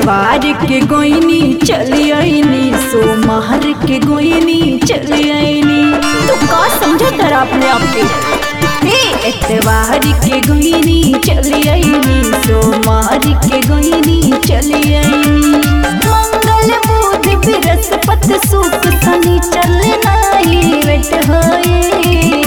एतवार के गोइनी चली आईनी सोमवार के गोइनी चली आईनी तू का समझा तेरा अपने आप के हे एतवार के गोइनी चली आईनी सोमवार के गोइनी चली आईनी मंगल बुध बृहस्पति शुक्र शनि चलना ही वेट होए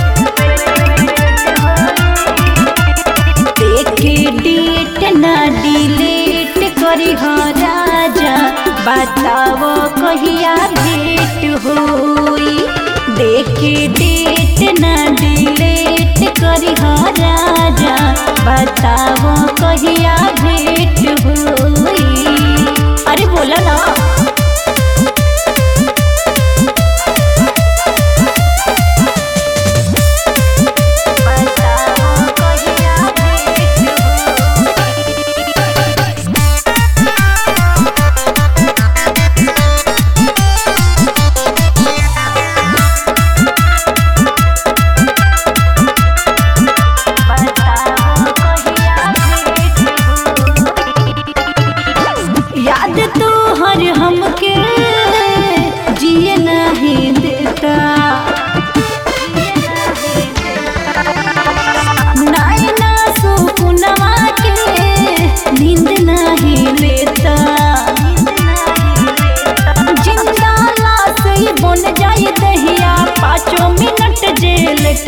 देखे डेट ना डिलेट करी हो राजा बताओ कहिया भेट होई देखे डेट ना डिलेट करी हो राजा बताओ कहिया भेट होई अरे बोला ना बताओ कहिया भेट होई याद तो हर हमके जिए नहीं देता नैना सुकुनवा के नींद नहीं लेता जिंदा लाश ही बन जाए दहिया पाँचों मिनट जेलट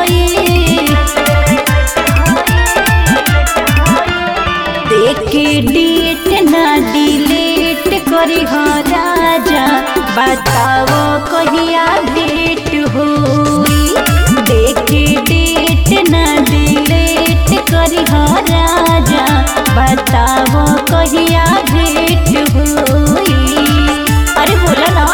देखे डेट ना डिलेट करी हो राजा बताओ कहिया भेट होई देखे डेट ना डिलेट करी हो राजा बताओ कहिया भेट होई अरे बोला ना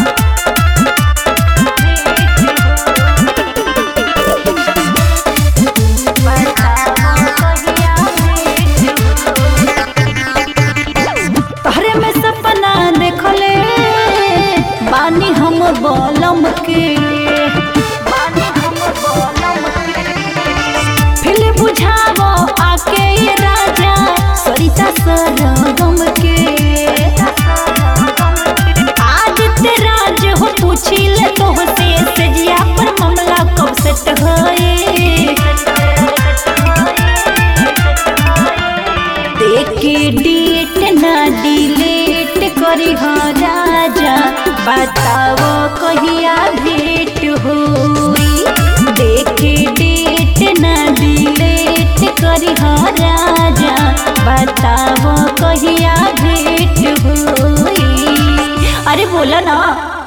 तहरे में सपना देखले बानी हम बलम के फिर बुझावो आके ये राजा सरिता सरगम के आज ते राज हो पूछी ले तो से सजिया पर मामला कब सेट होए देखे डेट ना डिलेट करी हो राजा बताओ कहिया भेट होई देखे डेट ना डिलेट करी हो राजा बताओ कहिया भेट होई अरे बोला ना